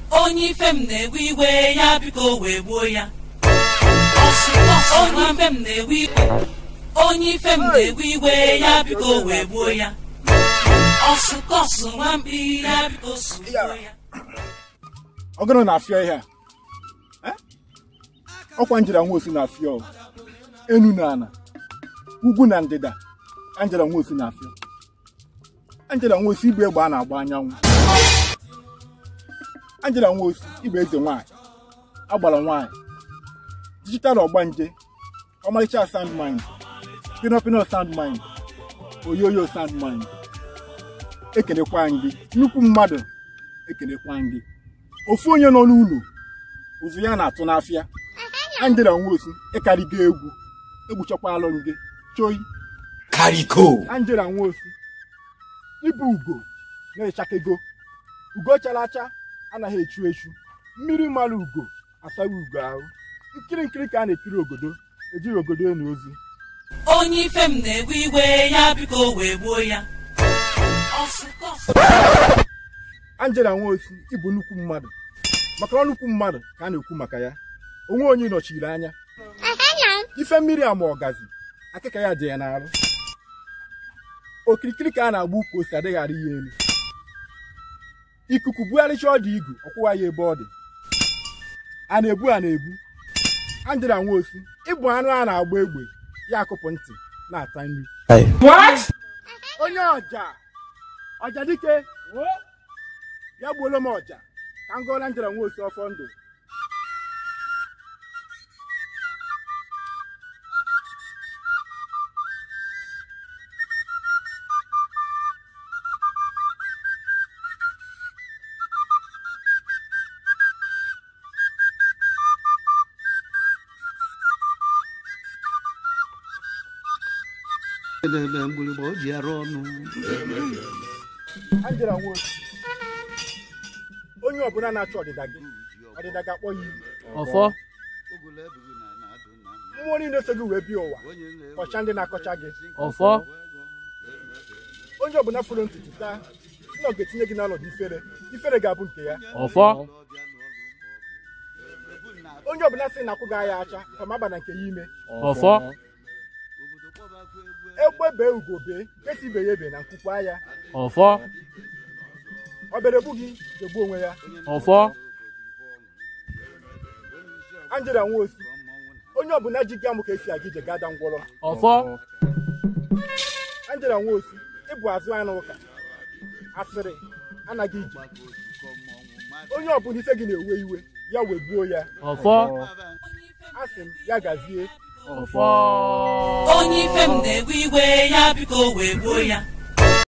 onye ife m na-ewe iwe ya biko wee gbuo ya onye ife m na-ewe iwe onye ife m na-ewe iwe ya biko wee gbuo ya ọsụkọsụ nwamkpi ya biko sugbuo ya ọgụrụ na-afịọ ihe a ọkwa njira nwosu na-afịọ o. enu na ana ugwu na ndịda anjela nwosu na-afịọ anjela nwosu igbe egbe a na-agba anyanwụ anjela nwosu igbe eze nwanyị agbara nwanyị dijital ọgbanje ọmarịcha sound mind pinopino sound mind oyoyo sound mind ekelekwa gị nnukwu mmadụ ekelekwa gị ofu onye nọ n'ụlọ ụzụ ya na-atụ n'afịa Angela Nwosu ịkarịgo egwu egbuchakwalụ gị choi Kariko. Angela Nwosu ịbụ ugo na-echakego ugo chara acha anaghị echu echu mmiri mara ugo asaghị ugo ahụ nkiri nkiri ka a na-ekiri ogodo ejighị ogodo enu ozi onye ife m na-ewe iwe ya biko wee gbuo ya ọsụkọsụ Angela Nwosu ịbụ nnukwu mmadụ maka na nnukwu mmadụ ka a na-ekwu maka ya onwe onye nọchiri anya ife mmiri ama ọgazi akịka ya dị ya n'arụ okirikiri ka a na-agba ukwu ose adịghara ya elu ikuku bugharịcha ọdụ igu ọkwụwa ya ebe ọ dị a na-ebu a na-ebu Angela Nwosu ịbụ anụ a na-agba egbe ya akụpụ ntị na-ata nri onye ọja ọja dike ya gbuola m ọja ka m gụọla Angela Nwosu ọfọ ndụ Elele mgbịrịgba o ji arụ ọnụ Angela Nwosu onye ọbụla na-achọ ọdịda gị ọdịda ga-akpọ ya iwu ọfọ mmụọ niile so gị wee bịa ụwa kọcha ndị na-akọcha gị ọfọ onye ọbụla fụrụ ntutu taa si na ọ ga-etinye gị n'ọnọdụ ifere ifere ga-abụ nke ya ọfọ onye ọbụla sị na akwụghị ya acha kama aba na nke ya ime ọfọ egbe bee ugo bee nke si ibe ya ebe na nkwukwa ya ọfọ obere egbu gị ga-egbu onwe ya ọfọ Angela Nwosu onye ọbụla ji gị amụ ka esi aga ije ga-ada ngwọrọ ọfọ Angela Nwosu ịbụ azụ anụ ụka asịrị anaghị ije onye ọbụla ife gị na-ewe iwe ya wee gbuo ya ọfọ asị m ya gazie ọfọ onye ife m na-ewe iwe ya biko wee gbuo ya